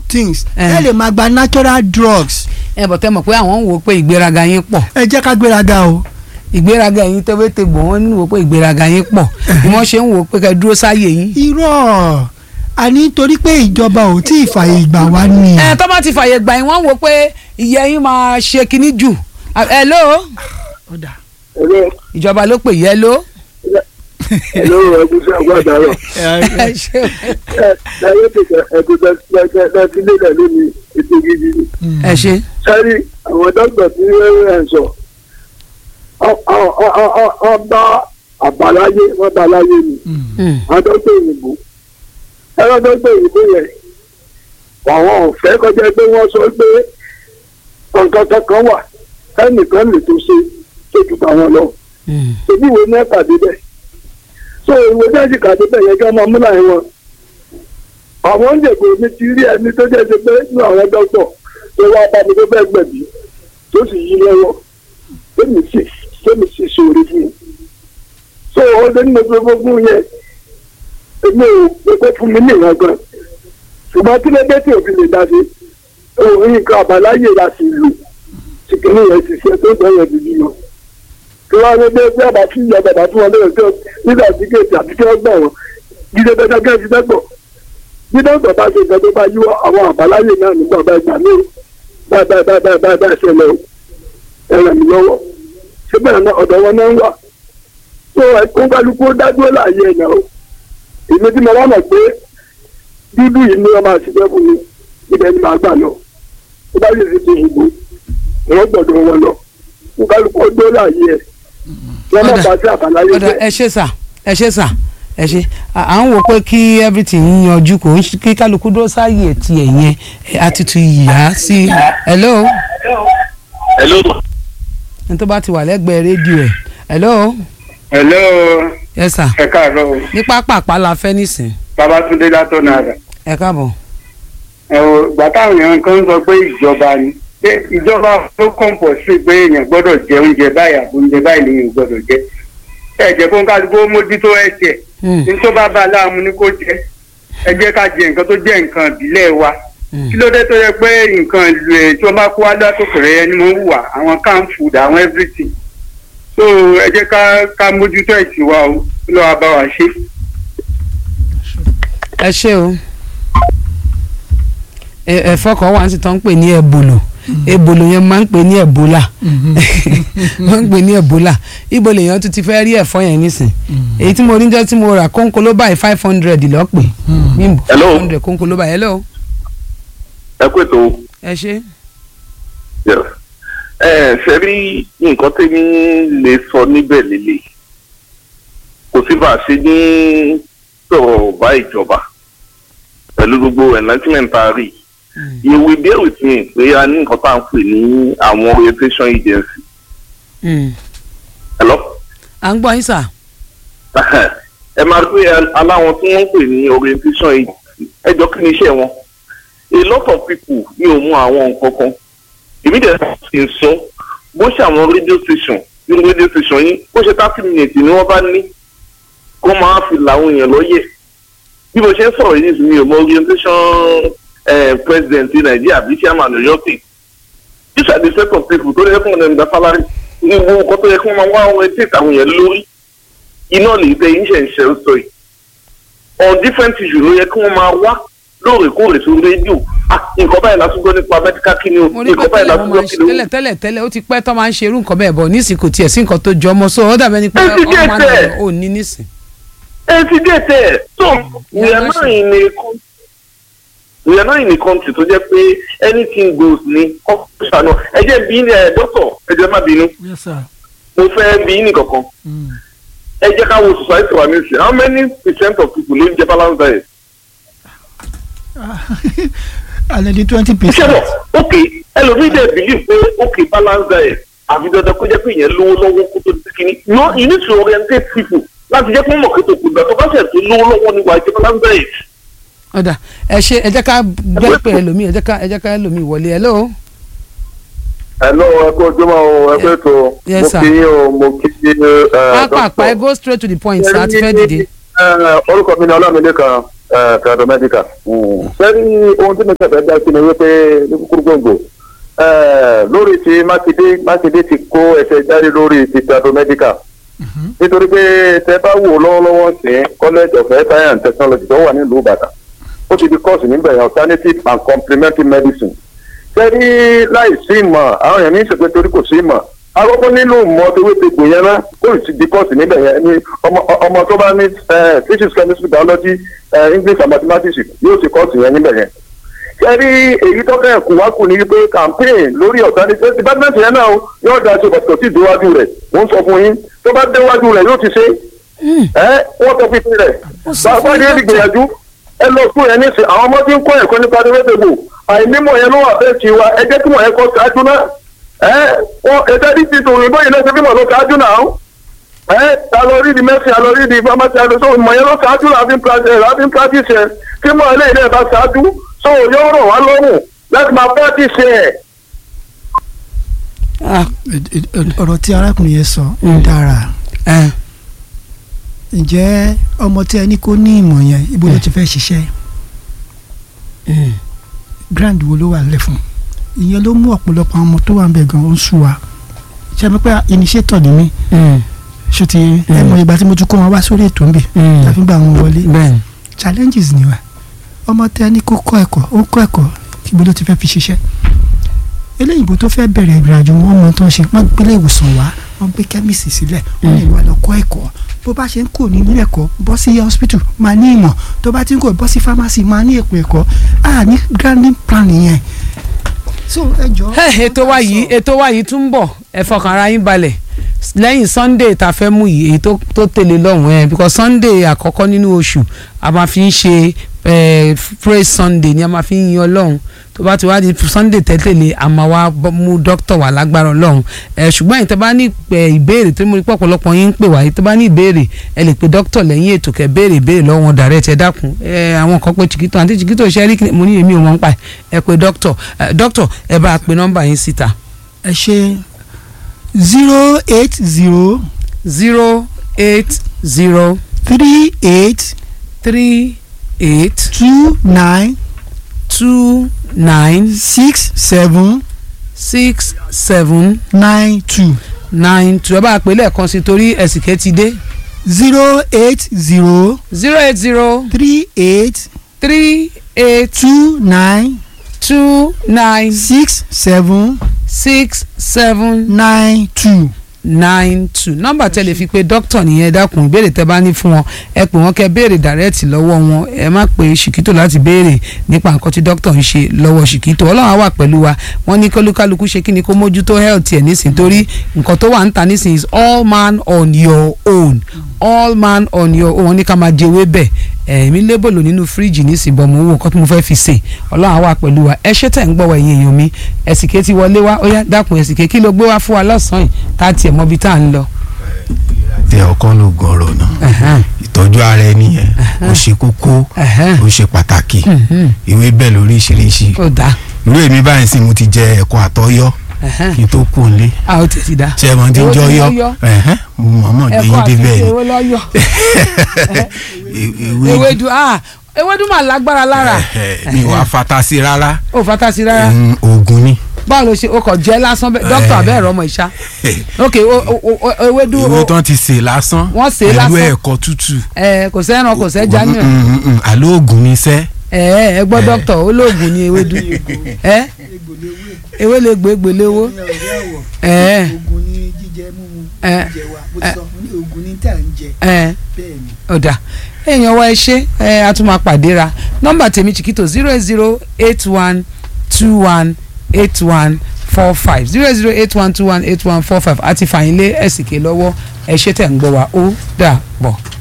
things Eh. ẹ lè máa gba natural drugs ẹ bọ̀ tẹ́ mọ̀ pé àwọn ń wò ó pé ìgbéraga yín pọ̀ ẹ jẹ́ ká gbéraga o ìgbéraga yín tẹ́wé tegbò wọ́n ń wò ó pé ìgbéraga yín pọ̀ bí wọ́n ṣe ń wò ó pé kẹ́ dúró sáyè yín. irọ́ àní torí pé ìjọba ò tí ì fààyè gbà wá ni ẹ tó bá ti fàyè gbà yín wọ́n ń wò ó pé ìyẹ́ yín máa ṣe kinní jù hello Ọ̀dà. Hello, ìjọba ló pè hello. hello, ẹ̀gúsí àgbàdàrọ̀. ẹ ṣe Ẹ láyé tètè ẹ̀gúsí láti lélẹ̀ lónìí ètò gidi ni. ẹ ṣe Sẹ́rí àwọn dókítà tí ẹ ń sọ, ọ- ọ- ọ- ọ- ọ- ọ bá àbáláyé wọ́n bá láyé ni. Mm. Àwọn dókítà òyìnbó. Ẹ̀rọ dókítà òyìnbó yẹn, àwọn ọ̀fẹ́ kọjá pé wọ́n sọ pé nǹkan kankan wà ẹnìkan lè tó ṣe tó ju tàwọn lọ. Mm. ebi wo ní ẹ̀ka débẹ̀ so ìwé jáde kà débẹ̀ yẹn ká máa mú láyé wọn àwọn oúnjẹ kò ní ti rí ẹni tó jẹ́ ṣe pé nínú àwọn dọ́kítọ̀ tó wá bá mi tó fẹ́ gbẹ̀bí tó sì yí lọ́wọ́ tèmi sì tèmi sì sóore fún un so ó lé nínú gbogbo fún yẹn èmi ò pépé fún mi ní ìran gan ṣùgbọ́n kí ló dé tí òfin lè dá sí òun nǹkan àbáláyé la sì lò tí kìnìún yẹn ti ṣe tó gbọ́ yẹn dìbì lọ kí wọ́n á ní bí bí àbá tí ìyá bàbá fún wọn lóyún tó nígbà tí kéèké àti kí wọ́n gbà wọ́n jíde bẹ́ẹ̀ kẹ́ ẹ ti dẹ́gbọ̀ bí dọ́gbọ̀ bá ṣe nǹkan tó bá yíwọ́ àwọn àbáláyé náà nígbà bá gbà ní bá bá bá bá bá bá ṣẹlẹ̀ o ẹ ràn mí lọ́wọ́ ṣé bẹ́ẹ̀ náà ọ̀dọ̀ wọn náà ń wà tó ẹ̀kọ́ kálukú ó dádúró láàyè ẹ̀ náà o èmi tí mo wá mọ̀ pé dúdú yìí ni wọ́n máa ṣiṣẹ́ fún mi ibẹ̀ ni màá gbà lọ tó bá yẹ ti ti ìbò wọ́n gbọ́dọ̀ wọn lọ kó kálukú ó dúró láàyè ẹ̀ wọ́n má bá sí àbáláyé ọ̀dà jẹ́ ẹ ṣe sà ẹ ṣe sà ẹ ṣe à à ń wò pé kí everything yanjú kò ń ṣe- kí kálukú dúró sáyè tiẹ̀ yẹn ẹ, á tutù yá sí i hello hello ní tó bá ti wà lẹ́gbẹ̀ẹ́ rédíò ẹ̀ hello hello yes sir ẹ káàárọ̀ o ní pápápá la fẹ́ nísìn babatunde látọ̀nà àdà ẹ káàbọ̀ ẹ o gbà táwọn èèyàn kan sọ pé ìjọba ni pé ìjọba ló kọ̀ǹpọ̀ sí pé èèyàn gbọ́dọ̀ jẹ oúnjẹ báyìí àbò oúnjẹ báyìí lèèyàn gbọ́dọ̀ jẹ ẹ jẹ́ kó ń kálukú ó mójútó ẹsẹ̀ Mm, ní tó bá bá a láàmú ni kó jẹ ẹ jẹ́ ká jẹ nǹkan tó jẹ́ nǹkan ìbílẹ̀ wa mm. kí ló dé tó yẹ pé nǹkan ìlú ẹ̀ tí wọ́n bá kó wá látòkè rẹ̀ ni wọ́n wà àwọn can food àwọn everything so ẹ jẹ́ ká ká mójútó ẹ̀sìn wa o kí ló wá bá wa ṣe. ẹ ṣe o ẹ- ẹ̀fọ́ kan wà nísìtọ́ ń pè ní ẹ̀bùlù ebolo yẹn máa ń pè ní ẹ̀bólà máa ń pè ní ẹ̀bólà ibo lèèyàn tún ti fẹ́ rí ẹ̀fọ́ yẹn nísìn èyí tí mo rí jẹ́ tí mo rà kóńkó ló báyìí five hundred lọ́pẹ́ bímbọ Hello. five hundred kóńkó ló báyìí hello ẹ kú ètò ẹ ṣe. yes. ẹ ṣe rí nǹkan tẹ́mi lè sọ níbẹ̀ lélẹ̀ kò sí bá a ṣe ní sọ̀rọ̀ bá ìjọba pẹ̀lú gbogbo enlightenment tá a rí you will bear with me pé a ní nǹkan tá à ń pè ní àwọn orientation agency Mm. hello à ń gbọ́ yín sà. ẹ máa rí pé aláwọn tí wọ́n ń pè ní orientation agency ẹjọ́ kí ni iṣẹ́ wọn a lot of people ní ò mú àwọn nǹkan kan èmi dẹ̀ sì ń sọ bó ṣe àwọn radio station nínú radio station yín bó ṣe thirty minutes ni wọ́n bá ní kó máa fi làwọn èèyàn lọ́yẹ̀ bí mo ṣe ń sọ̀rọ̀ yìí mi ò mọ orientation eh, president ní nàìjíríà bí chairman ọ̀yọ́ state these are the set of people tó yẹ kí wọ́n gba salary ní gbogbo nǹkan tó yẹ kí wọ́n máa wá àwọn etí ìtàwọn yẹn lórí iná lè tẹ yín ṣe ń ṣe ń sọ yìí on different issues ló yẹ kí wọ́n máa wá lóòrèkóòrè sórí rédíò ah nǹkan báyìí láti gbọ́ nípa medical kí ni o mo ní pé nǹkan báyìí tẹ́lẹ̀ láti mo máa gbọ́ ń kí ṣe ni o. tẹ́lẹ̀ tẹ́lẹ̀ tẹ́lẹ̀ ó ti pẹ́ tó máa ń ṣe irú nǹkan bẹ́ẹ̀ bọ̀ nísìn kò tiẹ̀ sí nǹkan tó jọ ọmọ so ó dàbẹ́ ni pé Ẹ ti ọmọ dé máa tẹ̀. ń ò ní nísìn. ẹ ti dé tẹ ẹ so we Yeah, are that's not in a country we are not in a country tó jẹ́ pé anything goes ní ọ̀ṣà náà ẹ jẹ́ bí ní ẹ dọ́tọ̀ ẹ jẹ́ má bínú yes sir. mo fẹ́ bí ní kankan Mm. ẹ jẹ́ ká wo society wa ní ìsìn how many percent of people ló ń jẹ balance diet. alẹ́ di twenty iṣẹ́ percent. bọ̀ ok ẹlòmíì dẹ̀ believe pé ok balance diet àfi dandan kó jẹ́ pé ìyẹn lówó lọ́wọ́ kó tó di kíní no you need to orientate people láti jẹ́ pé wọ́n mọ̀ pé tòkù ìgbà tó bá ṣẹ̀ tó lówó lọ́wọ́ nípa ìjẹ́ balance diet. ọ̀dà ẹ ṣe ẹ jẹ́ ká gbẹ́ pé ẹlòmíì ẹ jẹ́ ká ẹ jẹ́ ká ẹlòmíì wọlé hello. hello ẹ kú ojúmọ́ o ẹ kú ètò Yes, mo sir. kí yín o mo kí yín pápápá ẹ go straight to the point sir àti fẹ́ dìde. orúkọ mi ni ọlámídé kan kàdó mẹ́díkà. sẹ́ni ohun tí mo ṣẹ̀fẹ̀ dá sí ni wípé ní kúkúrú gbòǹgbò lórí ti mákindé mákindé ti kó ẹsẹ̀ jáde lórí ti kàdó mẹ́díkà. nítorí pé tẹ bá wò lọ́wọ́lọ́wọ́ sí college of health science and technology tó wà nílùú ìbàdàn ó ti di course níbẹ̀ yẹn alternative and complementary medicine. sẹ́ni láì sí ìmọ̀ àwọn èèyàn ní ìṣèpẹ́ torí kò sí ìmọ̀ akọ́kọ́ nínú mọ́ tewé tegbò yẹn náà kó sì di kọ́ọ̀sì níbẹ̀ yẹn ni ọmọ ọmọ tó bá ní physics chemistry biology eh, english and mathematics yóò ti kọ́ọ̀sì yẹn níbẹ̀ yẹn. kẹ́rí èyí tó kẹ́ ẹ̀kú wá kù ní wípé campaign lórí alternative department yẹn náà yóò da ṣe pàtàkì sí ìdíwájú rẹ̀ wọ́n sọ fún yín tó bá déwájú rẹ̀ yóò ti ṣe ẹ́ wọ́n tọ́ fi rẹ̀ bàbá yẹn ti gbìyànjú ẹ lọ fún yẹn nísìn àwọn ọmọ tí ń kọ́ ẹ̀kọ́ nípa tewé tegbò àìnímọ̀ yẹn ló wà fẹ́ẹ́ ti wa ẹ jẹ́ kí wọ́n yẹn kọ́ ṣáájú náà ẹ wọn ẹsẹ ní ti tòun ìbọn yìí lẹsẹ bímọ ló ṣáájú náà ẹ ta lọ rí di mẹsìn a lọ rí di pharmacy àti so ìmọ̀ yẹn ló ṣáájú náà fi ń practice ẹ̀ fi ń practice ẹ̀ kí mọ̀ eléyìí náà bá ṣáájú so yóò rọ̀ wá lọ́rùn láti máa practice ẹ̀. ọ̀rọ̀ tí arákùnrin yẹn sọ ń dára ǹjẹ́ ọmọ tí ẹni kò ní ìmọ̀ yẹn ibo ló ti fẹ́ ṣiṣẹ́ grand wo ló wà lẹ́ fún ìyẹn ló mú ọ̀pọ̀lọpọ̀ àwọn ọmọ tó wà ń bẹ̀ gan-an ń sú wa ṣe mi pé initiator ni mí ṣe ti ẹ mọ ìgbà tí mo tún kó wọn wá sórí ètò ń bì tàbí gbà wọn wọlé bẹ́ẹ̀ni challenges ni wa ọmọ tẹ ẹni kó kọ́ ẹ̀kọ́ ó kọ́ ẹ̀kọ́ ibo ló ti fẹ́ fi ṣiṣẹ́ eléyìnbó tó fẹ́ bẹ̀rẹ̀ ìrìnàjò wọn mọ tó ń ṣe wọ́n gbélé ìwòsàn wá wọ́n gbé kẹ́míìsì sílẹ̀ wọ́n lè wá lọ kọ́ ẹ̀kọ́ bó bá ṣe ń kó ní ilé ẹ̀kọ́ bọ́ sí hospital máa ní ìmọ̀ tó bá ti ń kó bọ́ sí pharmacy máa ní èpò ẹ̀kọ́ a ní granding plan yẹn so ẹ jọ. ètò wa yìí ètò wa yìí tún bọ̀ ẹ fọkàn ara yín balẹ̀ lẹ́yìn sunday tá a fẹ́ mú yìí èyí tó tó tẹ̀lé lọ́hùn ẹ̀ because sunday àkọ́kọ́ nínú oṣù a máa fi ń ṣe eh, praise sunday ni a máa fi ń yin ọlọ́run tó bá ti wá di sunday tẹ́tẹ̀lé a máa wá bọ́- mú dókítà wá lágbára ọlọ́run ẹ̀ ṣùgbọ́n ẹ̀yin tó bá ní eh, ìbéèrè tó mú ipò ọ̀pọ̀lọpọ̀ yín ń pè wá yìí tó bá ní ìbéèrè ẹ lè pe dókítà lẹ́yìn ètò kẹ́ béèrè ìbéèrè lọ́wọ́ wọn direct ẹ dákun ẹ àwọn kan pé chiquito àti chiquito ṣe rí kí- mo ní èmi ò mọ̀ ń pa ẹ̀ ẹ pe dókítà ẹ dókítà ẹ bá a pe nọ́mbà yín síta ẹ ṣe zero eight zero zero eight zero three eight three eight two nine two nine six seven six seven nine two nine two ẹ bá a pè lẹ́ẹ̀kan sí torí ẹ̀sìnkẹ́ ti dé zero eight zero zero eight zero three eight three eight two nine two nine six seven six seven nine two. nine two nọ́mbà tẹ́ lè fi pe dókítà nìyẹn dákun ìbéèrè tẹ́ bá ní fún wọn ẹ pè wọ́n kẹ́ béèrè dàrẹ́ẹ̀tì lọ́wọ́ wọn ẹ má pe ṣìkítò láti béèrè nípa nǹkan tí dókítà ń ṣe lọ́wọ́ ṣìkítò ọlọ́run á wà pẹ̀lú wa wọ́n ní kólúkálukú ṣe kí ni kó mójútó health ẹ̀ nísìn torí nǹkan tó wà ń ta nísìn is all man on your own all man on your own wọ́n ní ká máa jẹwé bẹ́ẹ̀ ẹ̀mí lébòlò nínú fíríjì nísìn bọ̀ mo wò nǹkan tí mo fẹ́ fi sè ọlọ́run á wà pẹ̀lú wa ẹ ṣé tẹ̀ ń gbọ́wọ́ ẹ̀yin èèyàn mi ẹ̀sìnké ti wọlé wá ó yá dákun ẹ̀sìnké kí ló gbé wá fún wa lọ́sàn-án yìí tá a tiẹ̀ mọ ibi tá à ń lọ. tẹ ọkọ ló gọrọ náà Ẹ̀hẹ́n. ìtọ́jú ara ẹni yẹn ó ṣe kókó Ẹ̀hẹ́n. ó ṣe pàtàkì Mhm. ìwé bẹ́ẹ̀ lóríṣiríṣi ó dáa irú èmi báyìí sì mo ti jẹ ẹ̀kọ́ àtọyọ́ Ẹ̀hẹ́n. kí n tó kù nílé a ó tẹ̀ sí dáa. ṣé ẹ mọ tí ń Èwo jọ ni yọ lọ́yọ́? ẹ̀hẹ́n, mo mọ̀ọ́mọ̀ gbé ẹ̀kọ́ yín àti débẹ̀ ewé lọ́yọ̀ ni ìwé ewédú ah ewédú mà lágbára lára ẹ̀hẹ́, mi wàá fata sí rárá ó fata sí rárá Mm, oògùn ni báwo ló ṣe o kò jẹ́ lásán bẹ́ẹ̀ dókítà bẹ́ẹ̀ rọmọ ìṣá ok o- o- o- ewédú ìwé o- tán ti sè lásán Wọ́n sè é pẹ̀lú lásán. ẹ̀kọ́ tútù ẹ kò sẹ́ran kò sẹ́jà ní ẹ̀ Mm, mm, mm, àlọ́ oògùn ni sẹ́ ẹ ẹ gbọ́ dókítà olóògùn ni ewédú ẹ ewé lè gbé gbèléwó ẹ oògùn ní jíjẹ mímu ẹ jẹ wa bó ti sọ fún ní oògùn ní tà ń jẹ ẹ bẹ́ẹ̀ ni. ọ̀dà èèyàn wa ẹ ṣe ẹ a tún máa pàdé ra nọ́mbà tèmi chiquito zero eight zero eight one two one eight one four five zero zero eight one two one eight one four five àti fàyínlé ẹ̀sìnkè lọ́wọ́ ẹ ṣé tẹ̀ ń gbọ́ wa ó dà bọ̀.